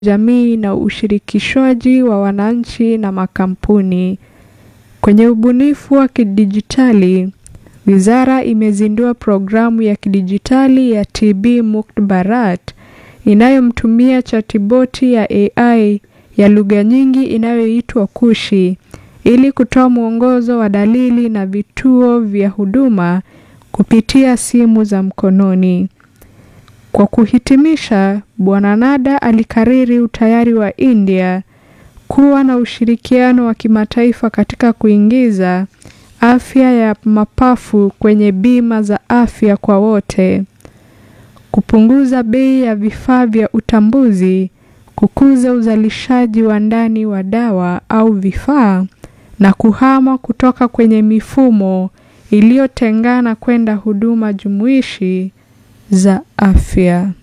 jamii na ushirikishwaji wa wananchi na makampuni. Kwenye ubunifu wa kidijitali, wizara imezindua programu ya kidijitali ya TB Mukt Bharat inayomtumia chatiboti ya AI ya lugha nyingi inayoitwa Kushi ili kutoa mwongozo wa dalili na vituo vya huduma kupitia simu za mkononi. Kwa kuhitimisha, Bwana Nada alikariri utayari wa India kuwa na ushirikiano wa kimataifa katika kuingiza afya ya mapafu kwenye bima za afya kwa wote, kupunguza bei ya vifaa vya utambuzi, kukuza uzalishaji wa ndani wa dawa au vifaa na kuhama kutoka kwenye mifumo iliyotengana kwenda huduma jumuishi za afya.